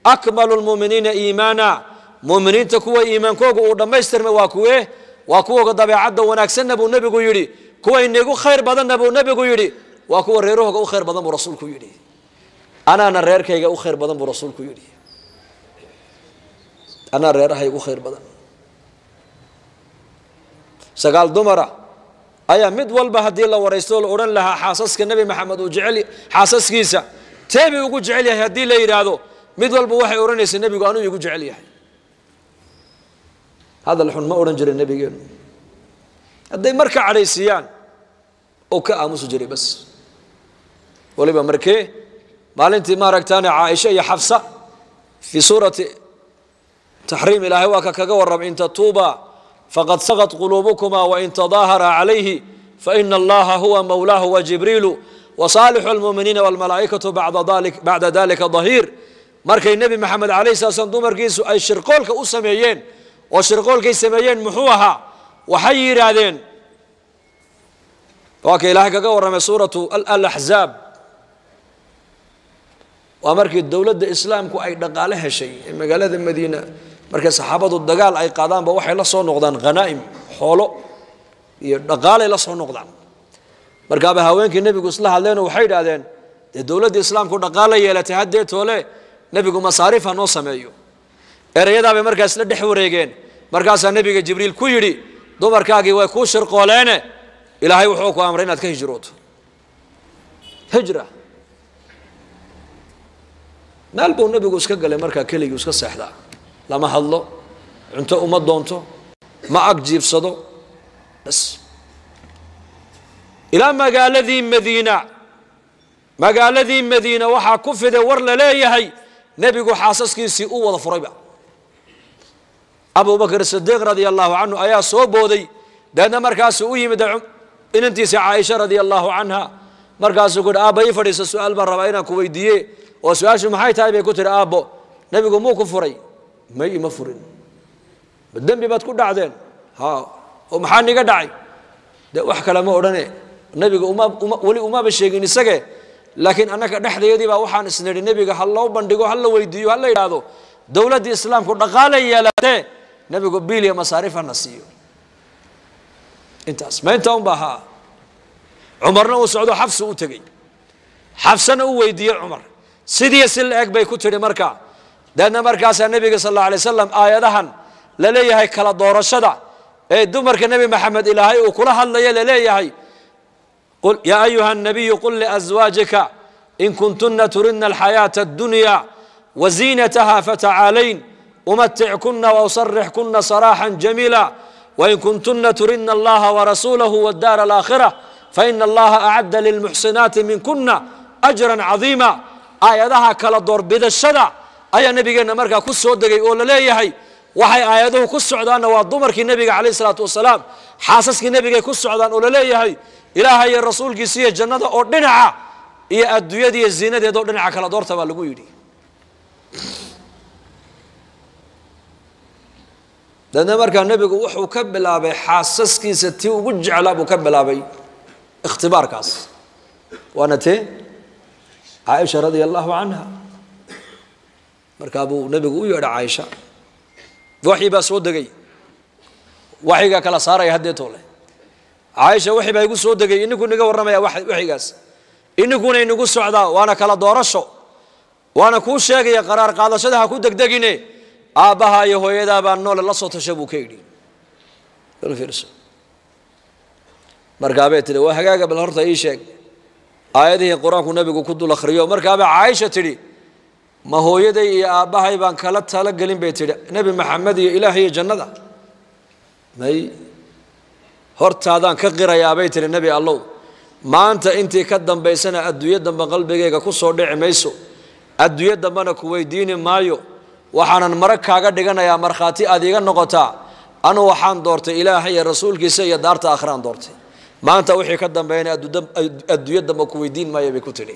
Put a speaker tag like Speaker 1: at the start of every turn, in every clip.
Speaker 1: akmalu lmuuminiina iimaana muuminiinta kuwa iimaankooga uu dhammaystirma waa kuwe waa kuwoga dabeecadda wanaagsanna buu nebigu yidhi kuwa inigu khayr badanna buu nebigu yidhi waa kuwa reerahooga u khayr badan buu rasuulku yidhi anaana reerkayga u khayr badan buu rasuulku yidhi anaa reerahayga u khayr badan sagaal dumara ayaa mid walba haddii la waraysto la odhan lahaa xaasaska nebi maxamed uu jecel xaasaskiisa teebi ugu jecel yahay haddii la yidhaahdo mid walba waxay odhanaysa nebigu anuu igu jecel yahay hadal xun ma odhan jiray nebigeenu hadday marka cadhaysiiyaan oo ka aamusi jiray bas waliba markee maalintii maaragtaane caaisha iyo xafsa fii suurati taxriim ilaahay waa ka kaga warram in tatuuba fqad saqط quluubukma wain tadaahara calayhi faina allaha huwa mawlaahu wajibriilu wasaalixu اlmuminiina wاlmalaa'ikatu bacda dalika dahiir markay nebi maxamed alayh sala slam dumarkiisu ay shirqoolka u sameeyeen oo shirqoolkay sameeyeen muxuu ahaa waxay yidhaahdeen waa ka ilaahay kaga warramay suuratu alaxzaab waa markii dowladda islaamku ay dhaqaale heshay ee magaalada madiina markay saxaabadu dagaal ay qaadaanba waxay la soo noqdaan khanaa'im xoolo iyo dhaqaalay la soo noqdaan markaaba haweenkii nebigu isla hadleenoo waxay idhaahdeen dee dowladdii islaamku dhaqaala yeelatay haddee toole nebigu masaariif ha noo sameeyo ereyadaabay markaa isla dhex wareegeen markaasaa nebiga jibriil ku yidhi dumarkaagii way kuu shirqooleene ilaahay wuxuu ku amray inaad ka hijrooto hijra meel buu nebigu iska galay markaa keligii iska seexdaa lama hadlo cunto uma doonto ma ag jiibsado bas ilaa magaaladii madiina magaaladii madiina waxaa ku fiday war la leeyahay nebigu xaasaskiisii u wada furayba abubakr sidiiq radia allahu canhu ayaa soo booday deedna markaasuu u yimid inantiisa caaisha radia allahu canha markaasuu ku yidhi aabba ii fadhiisa su-aal baan rabaa inaan ku weydiiye oo su-aashu maxay tahay bay ku tihi aabbo nebigu muu ku furay may ima furin ma dembi baad ku dhacdeen ha oo maxaa niga dhacay de wax kale ma odhane nebiga uma uma weli umaba sheegin isage laakiin annaka dhexdeedii baa waxaan isnidhi nebiga ha loo bandhigo ha la weydiiyo ha la yidhaahdo dowladdii islaamku dhaqaalay yeelatee nebigu biiliya masaariif hana siiyo intaas ma inta un baa haa cumarna uu socdo xabsi u tegey xabsana u weydiiyey cumar sidii si la eg bay ku tidhi markaa deedna markaasaa nebiga sal alla alay wasalam aayadahan la leeyahay kala doorashada ee dumarka nebi maxamed ilaahay uu kula hadlaya la leeyahay yaa ayuha الnabiyu qul liأزwaajika in kuntuna turidna alxayaaةa الdunya waziinataha fatacaalayn umatickuna wausarixkuna saraaxا jamiila wain kuntuna turidna allaha warasuulahu wاddaar alaakhirة faina allaha acadda lilmuxsinaati minkuna أjra cadiima aayadaha kala doorbidashada ayaa nebigeenna markaa ku soo degay oo la leeyahay waxay aayaduhu ku socdaanna waa dumarkii nebiga calayh isalaatu wasalaam xaasaskii nebigay ku socdaan oo la leeyahay ilaaha iyo rasuulkiisa iyo jannada oo dhinaca iyo adduunyada iyo ziinadeeda oo dhinaca kala doorta baa lagu yidhi deedna markaa nebigu wuxuu ka bilaabay xaasaskiisa tii ugu jeclaa buu ka bilaabay ikhtibaarkaas waana tee caaisha radia allahu canha markaa buu nebigu u yeedha caaisha waxyi baa soo degay waxyigaa kala saaraya haddee toole caaisha waxi baa igu soo degay ininkuu niga warramaya waxyigaas ininkuna inagu socdaa waana kala doorasho waana kuu sheegaya qaraar qaadashada ha ku degdegine aabbaha iyo hooyadaa baa noole la soo tasha buu ka yidhi markaabay tidhi waa hagaaga bal horta ii sheeg aayadihii qur-aanku nebigu ku dul akhriyo markaabaa caaisha tidhi ma hooyaday iyo aabbahay baan kala talogelin bay tidhi nebi maxamed iyo ilaah iyo jannada may hortaadaan ka qirayaabay tidhi nebi allow maanta intii ka dambaysana adduunyo dambe qalbigayga ku soo dhici mayso adduunyo dambena ku weydiini maayo waxaanan marag kaaga dhiganayaa markhaati aad iiga noqotaa anuu waxaan doortay ilaaha iyo rasuulkiisa iyo daarta akhraan doortay maanta wixii ka dambeeyana adduunyo dambe ku weydiin maayo bay ku tidhi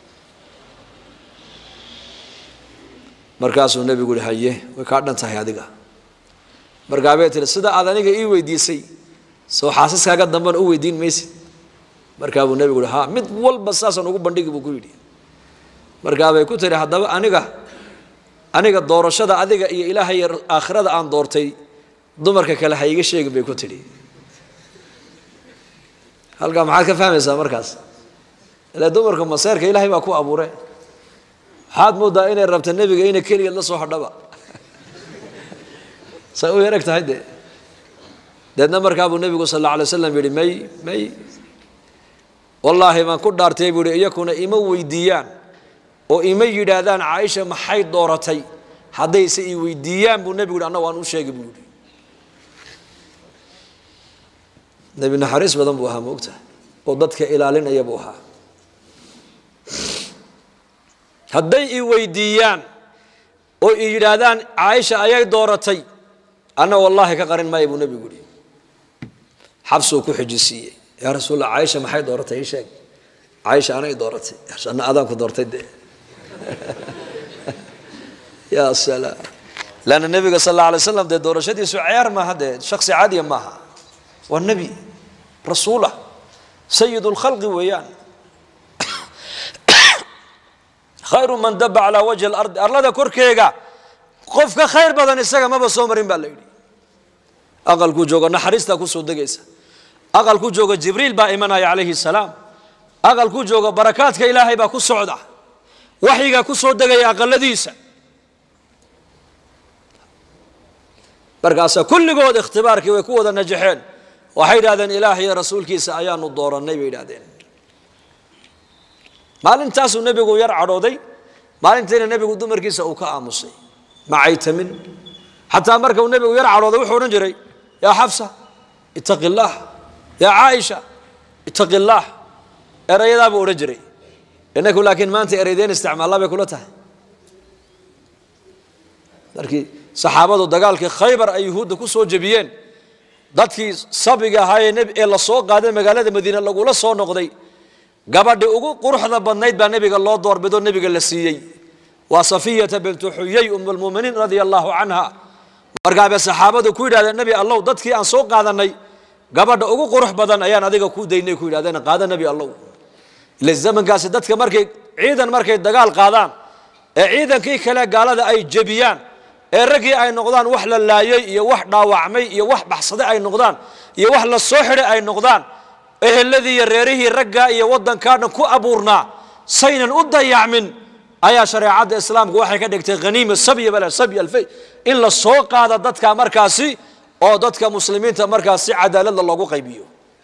Speaker 1: markaasuu nebigu yihi haye way kaa dhan tahay adiga markaabay tihi sida aad aniga ii weydiisay soo xaasaskaaga dambena u weydiin maysid markaa buu nebigu yihi ha mid walba saasaan ugu bandhigi buu ku yidhi markaabay ku tihi haddaba aniga aniga doorashada adiga iyo ilaahay aakhirada aan doortay dumarka kale ha iga sheegin bay ku tidhi halkaa maxaad ka fahmaysaa markaas ila dumarka maseerka ilaahay baa ku abuure waxaad moodaa inay rabta nebiga inay keligeed la soo hadhaba say u yareg tahay dee deedna markaa buu nebigu sal alla alay waslam yidhi may may wallaahi baan ku dhaartay buu yihi iyakuna ima weydiiyaan oo ima yidhaahdaan caaisha maxay dooratay haddayse i weydiiyaan buu nebigu yidhi anna waan u sheegi buu yidhi nebi naxariis badan buu ahaa moogta oo dadka ilaalinaya buu ahaa hadday i weydiiyaan oo i yidhaahdaan caaisha ayay dooratay anna wallaahi ka qarin maayo buu nebigu yihi xabsuu ku xijisiiyey yaa rasuulla caaisha maxay dooratay ii sheeg caaisha anay dooratay anna adaan ku doortay dee ya salaam leanna nebiga sal alla alay slam dee doorashadiisu ciyaar maaha dee shaksi caadiya maaha waa nebi rasuulah sayid lkhalqi weeyaan khayru man daba calaa wajhi alardi arlada korkeega qof ka khayr badan isaga maba soo marin baa la yidhi aqalkuu jooga naxariistaa kusoo degaysa aqalkuu jooga jibriil baa imanaya calayhi salaam aqalkuu jooga barakaadka ilaahay baa ku socda waxyigaa ku soo degaya aqaladiisa markaasaa kulligood ikhtibaarkii way ku wada najaxeen waxay yidhahdeen ilaah iyo rasuulkiisa ayaanu doorannay bay yidhahdeen maalintaasuu nebigu yar cadhooday maalintiina nebigu dumarkiisa uu ka aamusay macaytamin xataa marka uu nebigu yar cadhooday wuxuu odhan jiray yaa xafsa ittaqi illaah yaa caaisha ittaqi illaah erayadaa buu odhan jiray inaku laakiin maanta ereydeen isticmaallaa bay kula tahay markii saxaabadu dagaalkii khaybar ay yuhuudda ku soo jebiyeen dadkii sabiga ahaayee neb ee la soo qaaday magaalada madiine lagula soo noqday gabadhi ugu quruxda badnayd baa nebiga loo doorbido nebiga la siiyey waa safiyata bintu xuyey um lmuminiin radia allahu canha markaabay saxaabadu ku yidhahdeen nebi allow dadkii aan soo qaadanay gabadha ugu qurux badan ayaan adiga ku daynay ku yidhahdeen qaada nebi allow ile zamankaasi dadka markay ciidan markay dagaal qaadaan ee ciidankii kale gaalada ay jebiyaan ee raggii ay noqdaan wax la laayay iyo wax dhaawacmay iyo wax baxsaday ay noqdaan iyo wax la soo xidhay ay noqdaan eheladii iyo reerihii raggaa iyo waddankaa dhan ku abuurnaa saynan u dayacmin ayaa shareecadda islaamku waxay ka dhigtay haniima sabya bale sabya alfay in la soo qaada dadka markaasi oo dadka muslimiinta markaas si cadaaladla loogu qaybiyo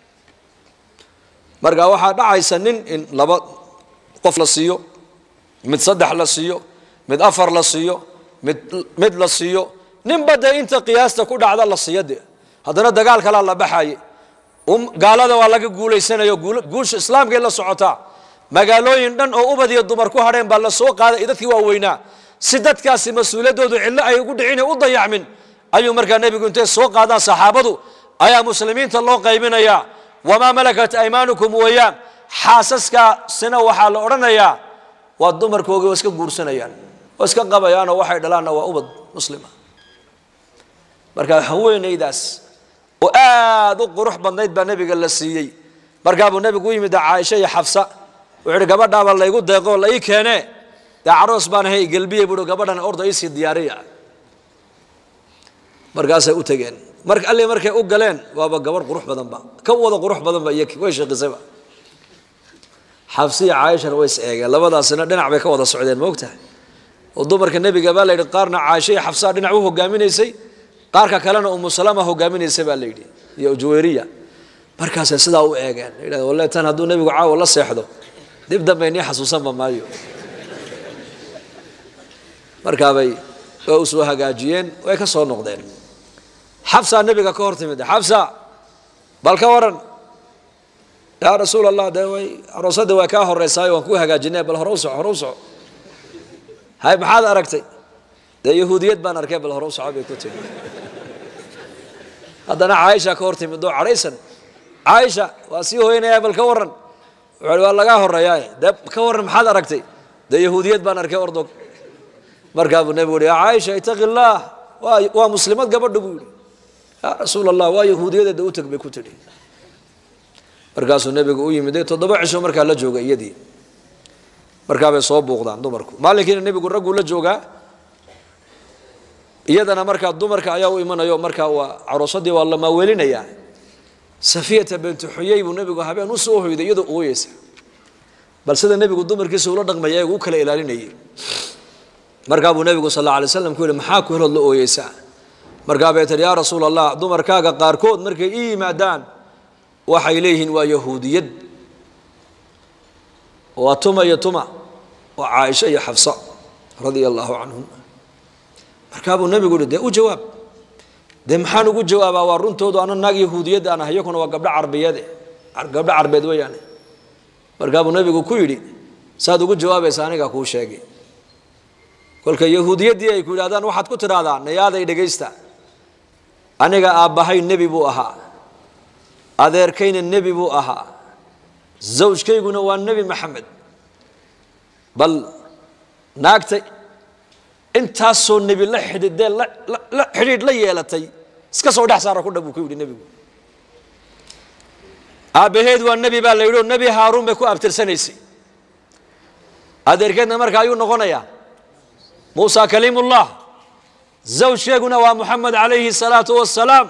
Speaker 1: marka waxaa dhacaysa nin in laba qof la siiyo mid saddex la siiyo mid afar la siiyo mid mid la siiyo ninba dee inta qiyaasta ku dhacda la siiyo dee haddana dagaal kalaa la baxaye gaalada waa laga guulaysanayo guusha islaamkay la socotaa magaalooyin dhan oo ubad iyo dumar ku hadheen baa la soo qaaday dadkii waaweynaa si dadkaasi mas-uuliyaddoodu cillo ay ugu dhicin u dayacmin ayuu markaa nebigu intay soo qaadaan saxaabadu ayaa muslimiinta loo qaybinayaa wamaa malakat aymaanukum weeyaan xaasaskaasina waxaa la odhanayaa waa dumarkoogii waa iska guursanayaan waa iska qabayaanoo waxay dhalaanna waa ubad muslima marka haweenaydaas oo aad u qurux badnayd baa nebiga la siiyey markaabuu nebigu u yimid caaisha iyo xafsa wuxuu ihi gabadhaaba laygu deeqoo la ii keenee dee caroos baan ahay gelbiye buui gabadhan orda iisii diyaariya markaasay u tegeen mar alli markay u galeen waaba gabadh qurux badanba ka wada qurux badanba iyo way shaqisayba xafsiya caaishana way is eegeen labadaasina dhinac bay ka wada socdeen maogtahay oo dumarka nebiga baa la yidhi qaarna caaisha iyo xafsaa dhinac u hogaaminaysay qaarka kalena umu salama hogaaminaysa baa la yidhi iyo juwayriya markaasay sidaa u eegeen yidhahden walle tan hadduu nebigu caawa la seexdo dib dambe nii xasuusanba maayo markaabay waa u soo hagaajiyeen way ka soo noqdeen xabsaa nebiga ka hor timid xabsa bal ka waran yaa rasuul allah dee way aroosadii way kaa horeysaayo waan ku hagaajinay bal hore u soco hore u soco hay maxaad aragtay dee yahuudiyad baan arkay bal hore u soco bay ku timi haddana caaisha ka hor timid oo cadhaysan caaisha waa sii hoynaya bal ka waran wuxuu waa lagaa horeeyaa dee ka waran maxaad aragtay dee yahuudiyad baan arkay ordog markaa buu nebigu uhi yaa caaisha itaqi illaah waa waa muslimad gabadha buu yihi yaa rasuul allah waa yahuudiyadeeda u teg bay ku tidhi markaasuu nebigu u yimid toddoba cisho markaa la jooga iyadii markaabay soo buuqdaan dumarku maalinkiina nebigu ragguu la joogaa iyadana markaa dumarka ayaa u imanayo markaa waa caroosadii waa la maaweelinayaa safiyata bintu xuyey buu nebigu habeen u soo hoyday iyadoo ooyeysa bal sida nebigu dumarkiisa ula dhaqmaya ee uu kala ilaalinayay markaa buu nebigu sal alla alay slam ku yihi maxaa ku helood la ooyeysaa markaa bay tihi yaa rasuul allah dumarkaaga qaarkood markay ii yimaadaan waxay leeyihiin waa yahuudiyad waa tuma iyo tuma waa caaisha iyo xafsa radia allahu canhum markaa buu nebigu yihi dee u jawaab dee maxaan ugu jawaabaa waa runtoodu ana naag yahuudiyad aan ahay iyakuna waa gabdho carbiyade gabdho carbeed weeyaane markaa buu nebigu ku yidhi saad ugu jawaabaysa anigaa kuu sheegay kolka yahuudiyaddii ay ku yidhahdaan waxaad ku tidhaahdaa nayaaday dhegaysta aniga aabbahay nebi buu ahaa adeerkayna nebi buu ahaa zawjkayguna waa nebi maxamed bal naagta intaasoo nebi la xidhiidee la xidhiidh la yeelatay iska soo dhex saara ku dha buu ku yidhi nebigu aabbaheed waa nebi baa la yidhi oo nebi haaruun bay ku abtirsanaysay adeerkeedna marka ayuu noqonayaa muusa kaliimullah zawjkeeguna waa moxamed calayhi salaatu wassalaam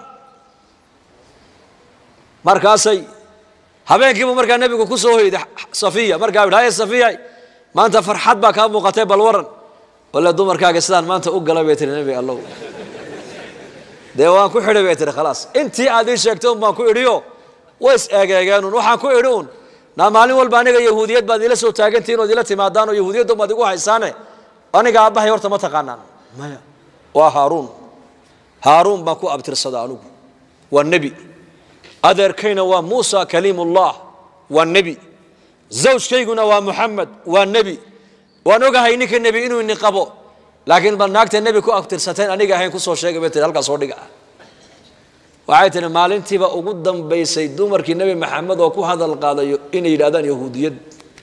Speaker 1: markaasay habeenkiibu markaa nebigu ku soo hoyday safiya markaa yidhi haye safiya maanta farxad baa kaa muuqatay bal waran walla dumarkaaga sidaan maanta u gala bay tihi nebi allow dee waan ku xidhay bay tihi khalaas intii aad ii sheegtay un baan ku idhiyo way is eegeegeenun waxaan ku idhi un naa maalin walba aniga yahuudiyad baad ila soo taagantihin ood ila timaadaan oo yahuudiyadda baad igu haysaane aniga aabbahay horta ma taqaanaan maya waa haaruun haaruun baan ku abtirsada anugu waa nebi adeerkayna waa muusa kaliimullah waa nebi zawjkayguna waa muxamed waa nebi waan ogahay ninka nebi inuu ini qabo laakiin bal naagta nebi ku abtirsateen aniga ahayn kusoo sheegay bay tihi halkaas soo dhiga waxay tihi maalintiiba ugu dambaysay dumarkii nebi maxamed oo ku hadal qaadayo inay yidhahdaan yahuudiyad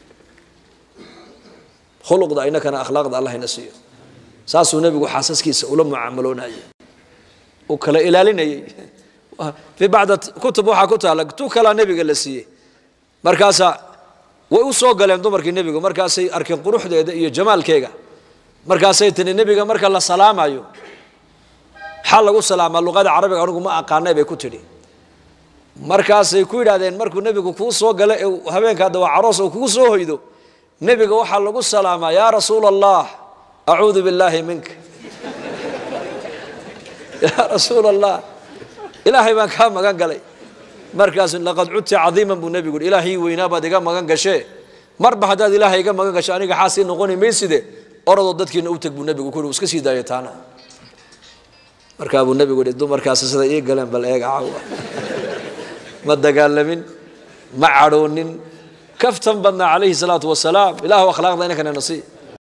Speaker 1: khuluqda inakana akhlaaqda allah ina siiyo saasuu nebigu xaasaskiisa ula mucaamaloonayay uu kala ilaalinayay fii bacda kutub waxaa ku taala tu kalaa nebiga la siiyey markaasaa way u soo galeen dumarkii nebigu markaasay arkeen quruxdeeda iyo jamaalkeega markaasay tiri nebiga marka la salaamayo maxaa lagu salaamaa luqada carabiga anigu ma aqaanay bay ku tidhi markaasay ku yidhahdeen markuu nebigu kuu soo gala ee habeenkaa dawaa caroos uu kugu soo hoydo nebiga waxaa lagu salaamaa yaa rasuula allah acuudu billaahi minka yaa rasuula allah ilaahay baan kaa magan galay markaas laqad cudti cadiiman buu nebigu yidhi ilaahii weynaa baad iga magan gashee marba haddaad ilaahay iga magan gasho aniga xaasii noqoni mayside oradoo dadkiina u teg buu nebigu ku yidhi iska sii daaya taana markaa buu nebigu yidhi dumarkaasi sida ii galeen bal eega caawa ma dagaalamin ma cadhoonin kaftan badnaa calayhi salaatu wasalaam ilaahu akhlaaqda inankana nasiib